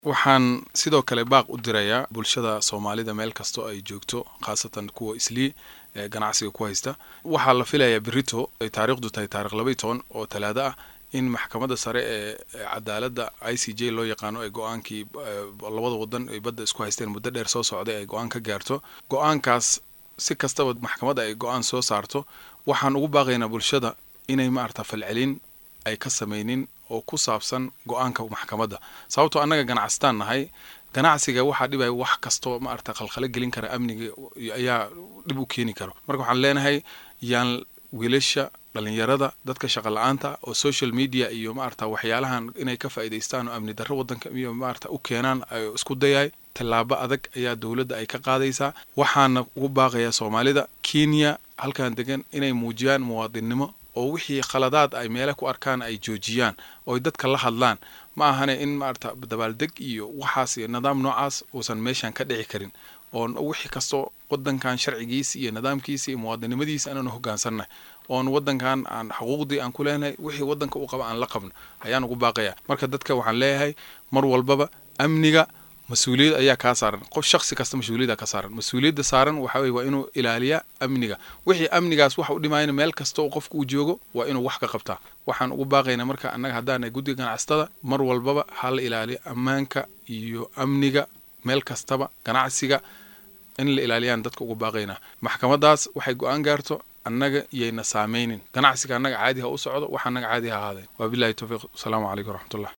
waxaan sidoo kale baaq u dirayaa bulshada soomaalida meel kastoo ay joogto khaasatan kuwa islii ee ganacsiga ku haysta waxaa la filayaa berito ay taariikhdu tahay taarikh labaiy toban oo talaado ah in maxkamadda sare ee cadaaladda i c j loo yaqaano ay go-aankii labada wadan ay badda isku haysteen muddo dheer soo socday ay go-aan ka gaarto go-aankaas si kastaba maxkamadda ay go-aan soo saarto waxaan ugu baaqaynaa bulshada inay maarata falcelin ay ka samaynin oo ku saabsan go-aanka maxkamadda sababtoo annaga ganacsataan nahay ganacsiga waxaa dhibaya wax kastoo maarata khalkhalo gelin kara amniga ayaa dhib u keeni karo marka waxaan leenahay yaan wiilasha dhalinyarada dadka shaqa la-aanta oo social media iyo maarata waxyaalahan inay ka faa'idaystaan oo amni darro waddanka iyo maarata u keenaan ay isku dayay tallaabo adag ayaa dowladda ay ka qaadaysaa waxaana ugu baaqayaa soomaalida kenya halkan degan inay muujiyaan muwaadinnimo oo wixii khaladaad ay meele ku arkaan ay joojiyaan oo dadka la hadlaan ma ahane in maarata dabaaldeg iyo waxaas iyo nidaam noocaas uusan meeshan ka dhici karin oon wixii kastoo wadankan sharcigiisa iyo nidaamkiisa iyo muwaadinimadiisa inaanu hogaansannahy oon wadankan aan xuquuqdii aan ku leenahay wixii wadanka u qaba aan la qabno ayaan ugu baaqaya marka dadka waxaan leeyahay mar walbaba amniga mas-uuliyad ayaa kaa saaran qof shaksi kasta mas-uuliyada ka saaran mas-uuliyadda saaran waxa weye waa inuu ilaaliyaa amniga wixii amnigaas waxa u dhimayna meel kasta oo qofka uu joogo waa inuu wax ka qabtaa waxaan ugu baaqaynaa marka annaga haddaana guddiga ganacsatada mar walbaba ha la ilaaliyo ammaanka iyo amniga meel kastaba ganacsiga in la ilaaliyaan dadka ugu baaqaynaa maxkamadaas waxay go-aan gaarto annaga iyayna saameynin ganacsiga annaga caadi ha u socdo wax annaga caadi ha ahaadeen wabilahi towfiiq asalaamu calaykum waraxmatullah